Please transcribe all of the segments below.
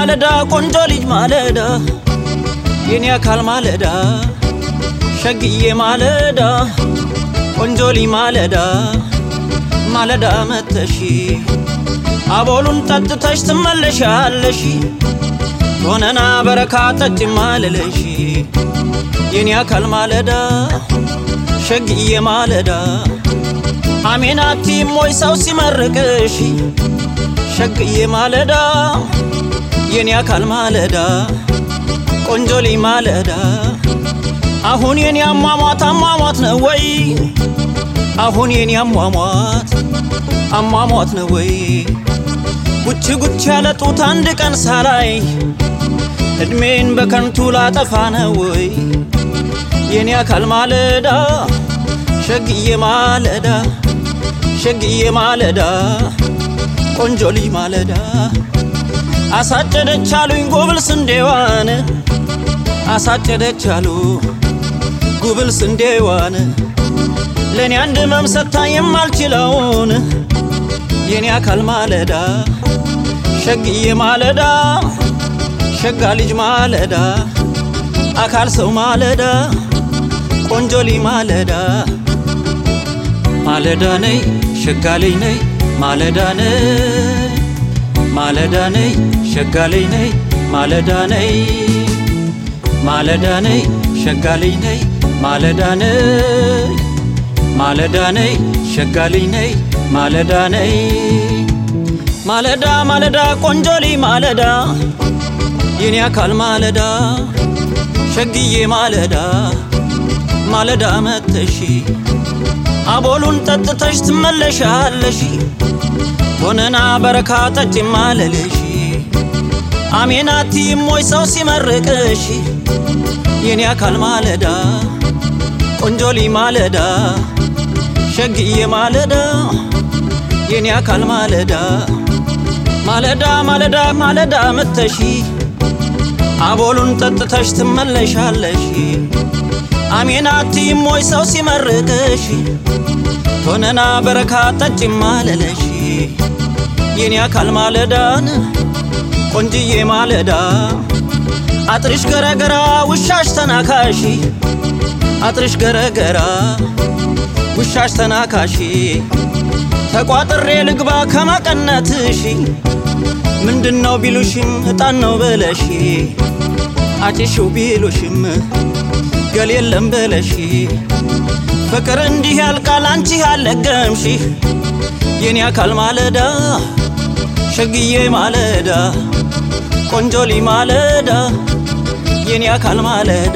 ማለዳ ቆንጆ ልጅ ማለዳ የኔ አካል ማለዳ ሸግዬ ማለዳ ቆንጆ ልጅ ማለዳ ማለዳ መተሺ አቦሉን ጠጥተሽ ትመለሻለሽ ሆነና በረካ ጠጭ ማለለሽ የኔ አካል ማለዳ ሸግዬ ማለዳ አሜናቲ ሞይ ሰው ሲመርቅሽ ሸግዬ ማለዳ የኔ አካል ማለዳ ቆንጆ ልጅ ማለዳ አሁን የኔ አሟሟት አሟሟት ነው ወይ አሁን የኔ አሟሟት አሟሟት ነው ወይ ጉች ጉች ያለ ጡት አንድ ቀን ሳላይ እድሜን በከንቱ ላጠፋ ነው ወይ የኔ አካል ማለዳ ሸግዬ ማለዳ ሸግዬ ማለዳ ቆንጆ ልጅ ማለዳ አሳጨደች አሉኝ ጉብል ስንዴዋን አሳጨደች አሉ ጉብል ስንዴዋን ለእኔ አንድ መምሰታ የማልችለውን የኔ አካል ማለዳ ሸግዬ ማለዳ ሸጋ ልጅ ማለዳ አካል ሰው ማለዳ ቆንጆ ልጅ ማለዳ ማለዳ ነይ ሸጋ ልጅ ነይ ማለዳ ነይ ማለዳ ነይ ሸጋ ልጅ ነይ ማለዳ ነይ ማለዳ ነይ ሸጋ ልጅ ነይ ማለዳ ነይ ማለዳ ነይ ሸጋ ልጅ ነይ ማለዳ ነይ ማለዳ ማለዳ ቆንጆ ልጅ ማለዳ የኔ አካል ማለዳ ሸግዬ ማለዳ ማለዳ መተሺ አቦሉን ጠጥተሽ ትመለሻለሽ ሆነና በረካ ጠጭ ማለልሽ አሜናቲ ሞይ ሰው ሲመርቅሽ የኔ አካል ማለዳ ቆንጆ ልጅ ማለዳ ሸግዬ ማለዳ የኔ አካል ማለዳ ማለዳ ማለዳ ማለዳ መተሺ አቦሉን ጠጥተሽ ትመለሻለሽ አሜናቲ ሞይ ሰው ሲመርቅሽ ሆነና በረካ ጠጭ ማለለሽ የኔ አካል ማለዳን ቆንጅዬ ማለዳ አጥርሽ ገረገራ ውሻሽ ተናካሺ አጥርሽ ገረገራ ውሻሽ ተናካሺ ተቋጥሬ ልግባ ከመቀነትሽ ምንድነው ቢሉሽም እጣን ነው በለሽ አጭሽው ቢሉሽም ገል የለም በለሽ ፍቅር እንዲህ ያልቃል አንቺ ያለገምሽ የኔ አካል ማለዳ ሸግዬ ማለዳ ቆንጆ ልጅ ማለዳ የኔ አካል ማለዳ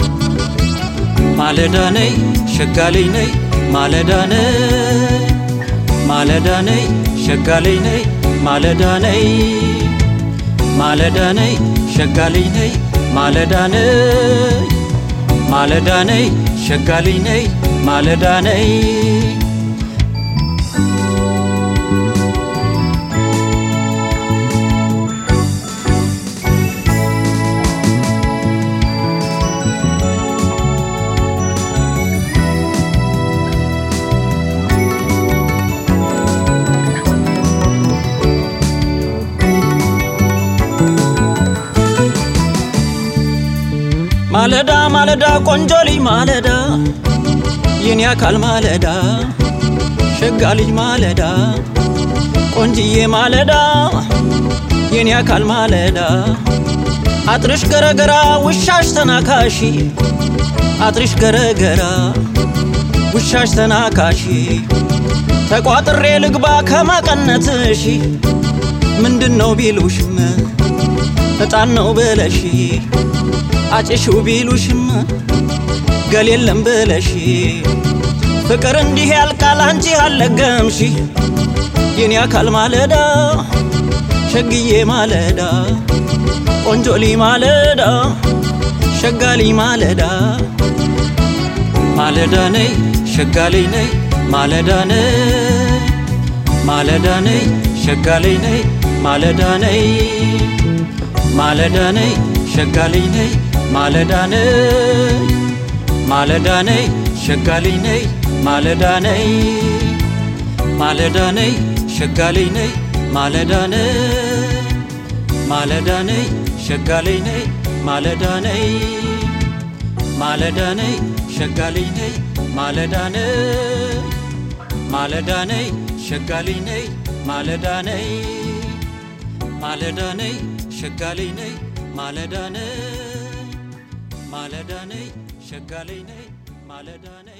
ማለዳ ነይ ሸጋ ልጅ ነይ ማለዳ ነይ ማለዳ ነይ ሸጋ ልጅ ነይ ማለዳ ነይ ማለዳ ነይ ሸጋ ልጅ ነይ ማለዳ ነይ ማለዳ ነይ ሸጋ ልጅ ነይ ማለዳ ነይ ማለዳ ማለዳ ቆንጆ ልጅ ማለዳ የኔ አካል ማለዳ ሸጋ ልጅ ማለዳ ቆንጅዬ ማለዳ የኔ አካል ማለዳ አጥርሽ ገረገራ ውሻሽ ተናካሺ አጥርሽ ገረገራ ውሻሽ ተናካሺ ተቋጥሬ ልግባ ከመቀነትሽ ምንድነው ቢሉሽም እጣን ነው በለሽ አጭሽው ቢሉሽም ገል የለም ብለሽ ፍቅር እንዲህ ያልቃል አንቺ አለገምሽ የኔ አካል ማለዳ ሸግዬ ማለዳ ቆንጆ ልጅ ማለዳ ሸጋ ልጅ ማለዳ ማለዳ ነይ ሸጋ ልጅ ነይ ማለዳ ነይ ማለዳ ነይ ሸጋ ልጅ ነይ ማለዳ ነይ ማለዳ ነይ ሸጋ ልጅ ነይ ማለዳ ነይ ማለዳ ነይ ሸጋ ልጅ ነይ ማለዳ ነይ ማለዳ ነይ ሸጋ ልጅ ነይ ማለዳ ነይ ማለዳ ነይ ሸጋ ላይ ነይ ማለዳ ነይ ማለዳ ነይ ሸጋ ላይ ነይ ማለዳ ነይ ማለዳ ነይ ሸጋ ላይ ነይ ማለዳ ነይ ማለዳ ነይ ሸጋ ላይ ነይ ማለዳ ነይ ማለዳ ነይ ሸጋ ላይ ነይ ማለዳ ነይ